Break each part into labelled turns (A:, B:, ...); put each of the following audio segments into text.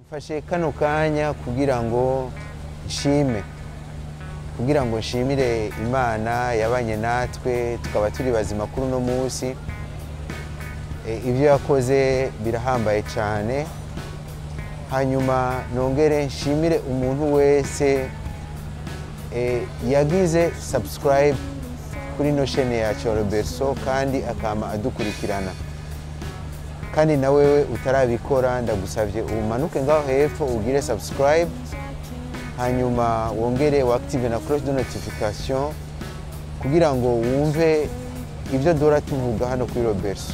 A: mfashe kano kanya kugira ngo nshime kugira ngo nshimire imana yabanye natwe tukaba turi bazima kuri uno munsi E, ibyo yakoze birahambaye cyane hanyuma nongere nshimire umuntu wese e, yagize subscribe kuri ino shene yacu ya roberto kandi akama adukurikirana kandi na wewe utarabikora ndagusabye umanuke ngaho hepfo ugire subscribe hanyuma wongere waactive na cloche de notification kugira ngo wumve ibyo duhora tuvuga hano kuri roberto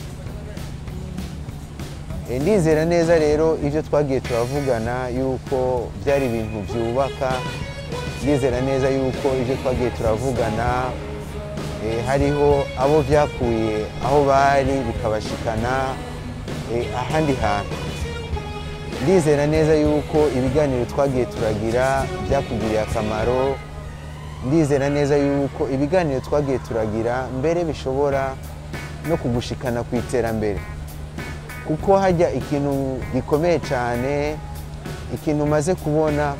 A: E, ndizera neza rero ibyo twagiye turavugana yuko byari ibintu byubaka ndizera neza yuko ibyo twagiye turavugana e, hariho abo byakuye aho bari bikabashikana e, ahandi hantu ndizera neza yuko ibiganiro twagiye turagira byakugiriye akamaro ndizera neza yuko ibiganiro twagiye turagira mbere bishobora no kugushikana ku iterambere kuko hajya ikintu gikomeye cyane ikintu umaze kubona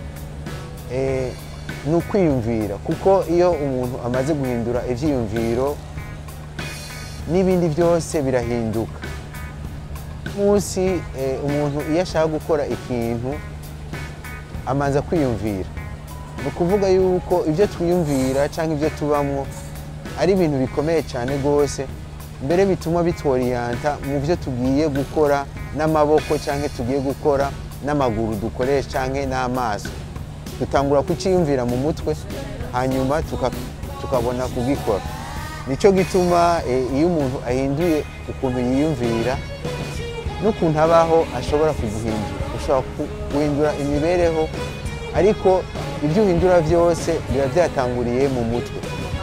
A: eh, ni ukwiyumvira kuko iyo umuntu amaze guhindura ibyiyumviro n'ibindi byose birahinduka munsi eh, umuntu iyo ashaka gukora ikintu amanza kwiyumvira ni ukuvuga yuko ibyo twiyumvira cyangwa ibyo tubamo ari ibintu bikomeye cyane rwose mbere bituma bitworiyanta mu byo tugiye gukora n'amaboko cyangwa tugiye gukora n'amaguru dukoresha cyangwa n'amaso dutangura kucyiyumvira mu mutwe hanyuma tuka- tukabona kugikora nicyo gituma eh, iyo umuntu ahinduye ukuntu yiyumvira n'ukuntu abaho ashobora kuguhindura ushobora ku- guhindura imibereho ariko ibyo uhindura byose biba byatanguriye mu mutwe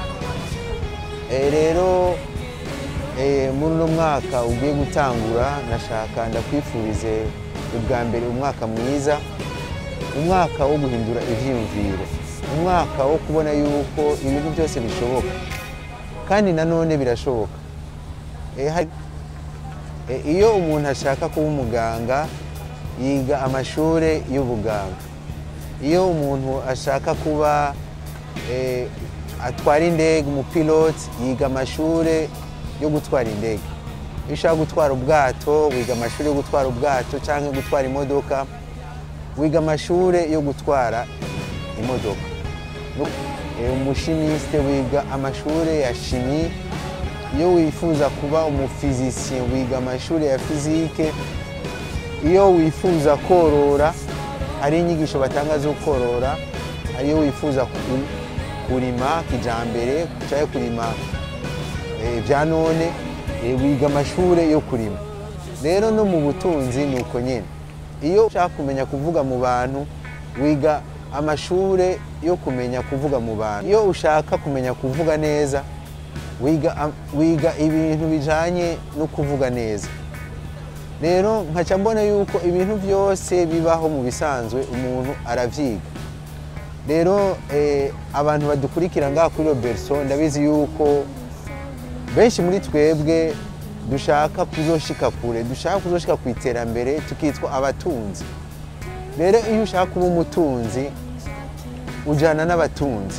A: Eh, rero eh, muri uno mwaka ugiye gutangura nashaka ndakwifurize ubwa mbere umwaka mwiza umwaka wo guhindura ibyiyumviro umwaka wo kubona yuko ibintu byose bishoboka kandi nanone birashoboka Eh, hari- Eh, iyo umuntu ashaka kuba umuganga yiga amashuri y'ubuganga iyo umuntu ashaka kuba eh, atwara indege umupiloti yiga amashuri yo gutwara indege iyo ushaka gutwara ubwato wiga amashuri yo gutwara ubwato cyangwa gutwara imodoka wiga amashuri yo gutwara imodoka No- eh, umushimisite wiga amashuri ya shimi iyo wifuza kuba umufizisiye wiga amashuri ya fizike iyo wifuza korora hari inyigisho batanga zo korora hari iyo wifuza ku- kurima kijambere cyangwa kurima eh, bya none eh, wiga amashuri yo kurima rero no mu butunzi ni uko nyine iyo ushaka kumenya kuvuga mu bantu wiga amashuri yo kumenya kuvuga mu bantu iyo ushaka kumenya kuvuga neza wiga, am- wiga ibintu bijanye no kuvuga neza rero nkaca mbona yuko ibintu byose bibaho mu bisanzwe umuntu aravyiga rero eh, abantu badukurikira ngaha kuri robertson ndabizi yuko benshi muri twebwe dushaka kuzoshika kure dushaka kuzoshika ku iterambere tukitwa abatunzi rero iyo ushaka kuba umutunzi ujana n'abatunzi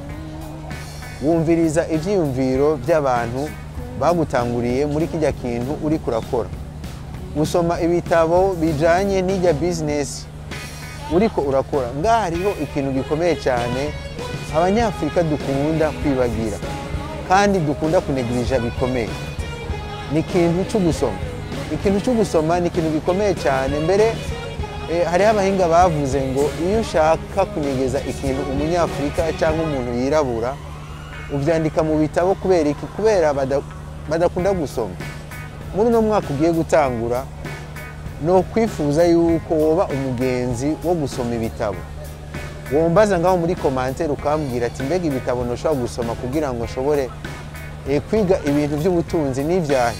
A: wumviriza ibyiyumviro by'abantu bagutanguriye muri kijya kintu uri kurakora gusoma ibitabo bijanye n'ijya bizinesi uriko urakora ngaha hariho ikintu gikomeye cyane abanyafurika dukunda kwibagira kandi dukunda kunegirija bikomeye ni ikintu cyo gusoma ikintu cyo gusoma ni ikintu gikomeye cyane mbere eh, hariho abahinga bavuze ngo iyo ushaka kunyegeza ikintu umunyafurika cyangwa umuntu yirabura ubyandika mu bitabo kubera iki kubera bada- badakunda gusoma muri uno mwaka ugiye gutangura ni ukwifuza yuko woba umugenzi wo gusoma ibitabo wombaza ngaho muri komantere ukambwira ati mbega ibitabo ntushobora gusoma kugira ngo nshobore eh, kwiga ibintu by'ubutunzi n'ibyahe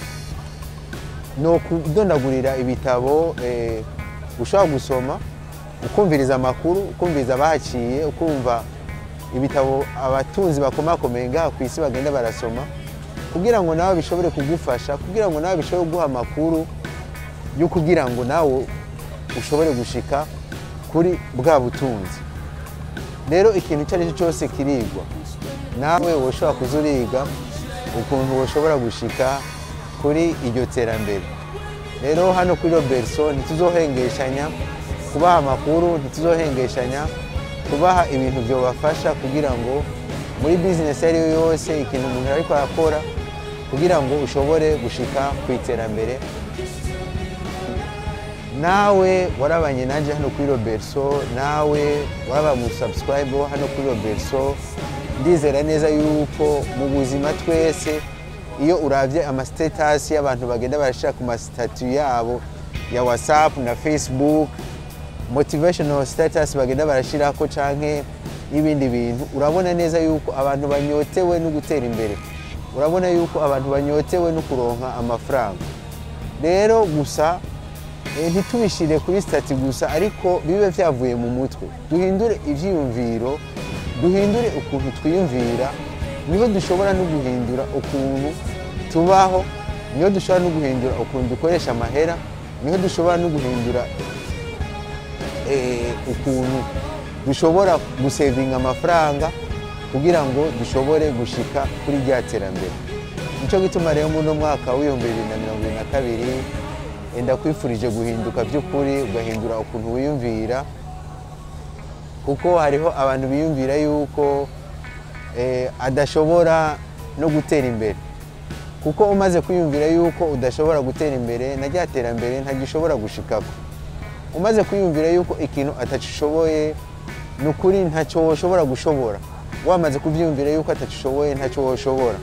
A: ni ukudondagurira ibitabo eh, ushobora gusoma ukumviriza amakuru ukumviriza abahaciye ukumva ibitabo abatunzi bakomakomeye ngaha ku isi bagenda barasoma kugira ngo nawe bishobore kugufasha kugira ngo nawe bishobore guha amakuru yo kugira ngo nawe ushobore gushika kuri bwa butunzi rero ikintu icyo ari cyo cyose kirigwa nawe woshobora kuza uriga ukuntu woshobora gushika kuri iryo terambere rero hano kuri robertso ntituzohengeshanya kubaha amakuru ntituzohengeshanya kubaha ibintu byobafasha kugira ngo muri bizinesi iyo ari yo yose ikintu umuntu ariko arakora kugira ngo ushobore gushika ku iterambere nawe warabanye nanjye hano kuri robertso nawe waraba mu subscribe hano kuri robertso ndizera neza yuko mu buzima twese iyo urabye amasitasi y'abantu bagenda barashyira ku masitatu yabo ya whatsapp na facebook motivational status bagenda barashyiraho canke n'ibindi bintu urabona neza yuko abantu banyotewe no gutera imbere urabona yuko abantu banyotewe no kuronka amafaranga rero gusa eh, ntitubishire kuri stati gusa ariko bibe vyavuye mu mutwe duhindure ivyiyumviro duhindure ukuntu twiyumvira niho dushobora no guhindura ukuntu tubaho niho dushobora no guhindura ukuntu dukoresha amahera niho dushobora no guhindura eh, ukuntu dushobora gusevinga amafaranga kugira ngo dushobore gushika kuri rya terambere nicyo gituma rero muri uno mwaka w'ibihumbi bibiri na mirongo ibiri na kabiri ndakwifurije guhinduka by'ukuri ugahindura ukuntu wiyumvira kuko hariho abantu biyumvira yuko eh, adashobora no gutera imbere kuko umaze kwiyumvira yuko udashobora gutera imbere na rya terambere ntagishobora gushikako umaze kwiyumvira yuko ikintu atagishoboye ni ukuri ntacyo woshobora gushobora wamaze kubyiyumvira yuko atagishoboye ntacyo woshobora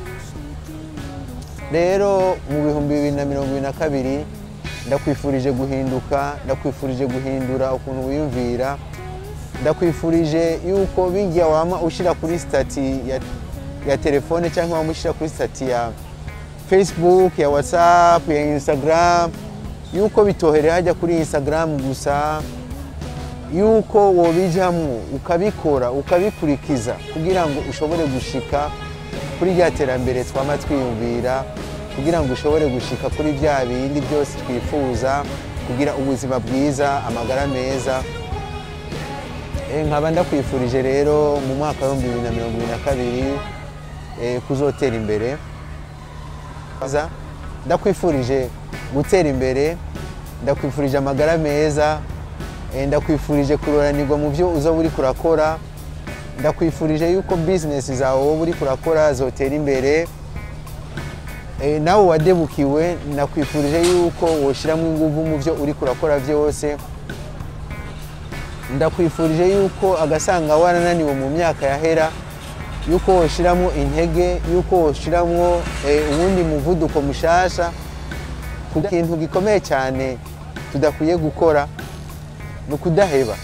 A: rero mu bihumbi bibiri na mirongo ibiri na kabiri ndakwifurije guhinduka ndakwifurije guhindura ukuntu wiyumvira ndakwifurije yuko bijya wama ushyira kuri sitati ya, ya telefone cyangwa wama ushyira kuri sitati ya facebook ya whatsapp ya instagram yuko bitoherera hajya kuri instagram gusa yuko wobijamwo ukabikora ukabikurikiza kugira ngo ushobore gushika kuri rya terambere twama twiyumvira kugira ngo ushobore gushika kuri bya bindi byose twifuza kugira ubuzima bwiza amagara meza Eh, nkaba ndakwifurije rero mu mwaka w'ibihumbi bibiri na mirongo ibiri na kabiri eh, kuzotera imbere Za- ndakwifurije gutera imbere ndakwifurije amagara meza eh, ndakwifurije kuroranirwa mu byo uza uri kurakora ndakwifurije yuko bizinesi zawe wowe uri kurakora zotera imbere Eh, nawe wadebukiwe nakwifurije yuko woshyiramo ingufu mu byo uri kurakora byose ndakwifurije yuko agasanga warananiwe mu myaka yahera yuko woshyiramo intege yuko woshyiramo eh, uwundi muvuduko mushasha Kuda- ikintu gikomeye cyane tudakwiye gukora ni ukudaheba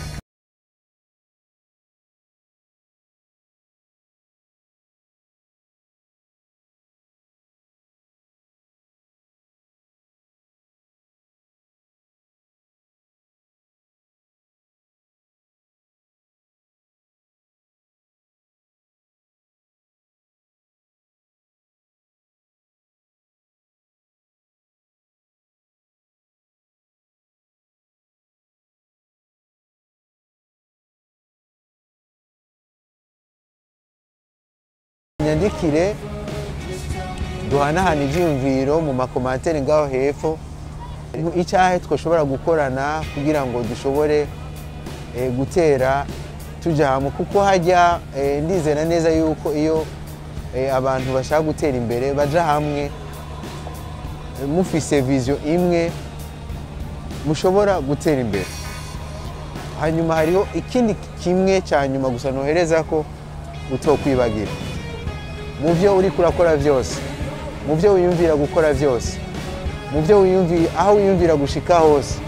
A: nyandikire duhanahana ibyiyumviro mu makomantere ngaho hepfo icyahe twashobora gukorana kugira ngo dushobore eh, gutera tujya hamwe kuko hajya eh, ndizera neza yuko iyo eh, abantu bashaka gutera imbere baja hamwe eh, mufise viziyo imwe mushobora gutera imbere hanyuma hariho ikindi kimwe cya nyuma gusa nohereza ko utokwibagira mu byo uri kurakora byose mu byo wiyumvira gukora byose mu byo wiyumvira aho wiyumvira gushika hose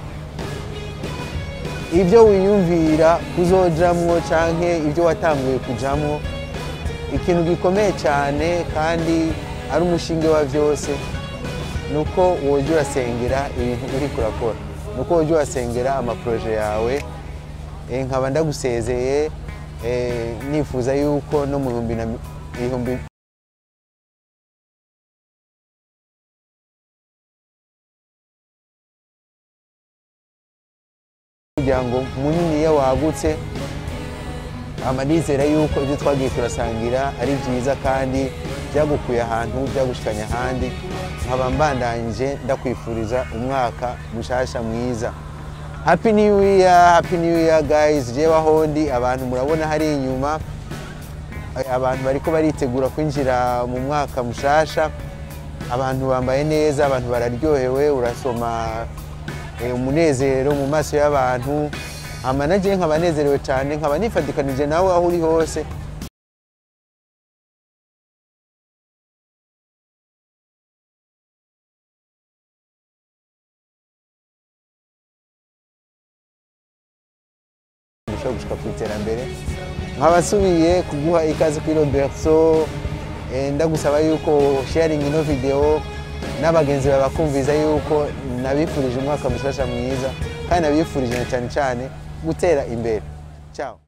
A: ibyo wiyumvira kuzojamwo canke ibyo watanguye kujamwo ikintu gikomeye cyane kandi ari umushinge wa byose ni uko woja urasengera ibintu uri kurakora ni uko woja urasengera amaporoje yawe Eh, nkaba ndagusezeye eh, nifuza yuko no mu bihumbi na- ibihumbi umuryango munini iyo wagutse amanizera yuko ibyo twagiye turasangira ari byiza kandi byagukuye ahantu byagushikanye ahandi nkaba mbandanyije ndakwifuriza umwaka mushasha mwiza happy new year happy new year guys jewe aho ndi abantu murabona hari inyuma abantu bariko baritegura kwinjira mu mwaka mushasha abantu bambaye neza abantu bararyohewe urasoma eh, umunezero mu maso y'abantu ama naje nkaba nezerewe cyane nkaba nifadikanije nawe aho uri hose dushobora gushika ku iterambere nkaba nsubiye kuguha ikaze kuri roberto eh, ndagusaba yuko sharing ino video n'abagenzi bawe bakumviza yuko nabifurije umwaka mushasha mwiza kandi nabifurije na cyane cyane gutera imbere ciao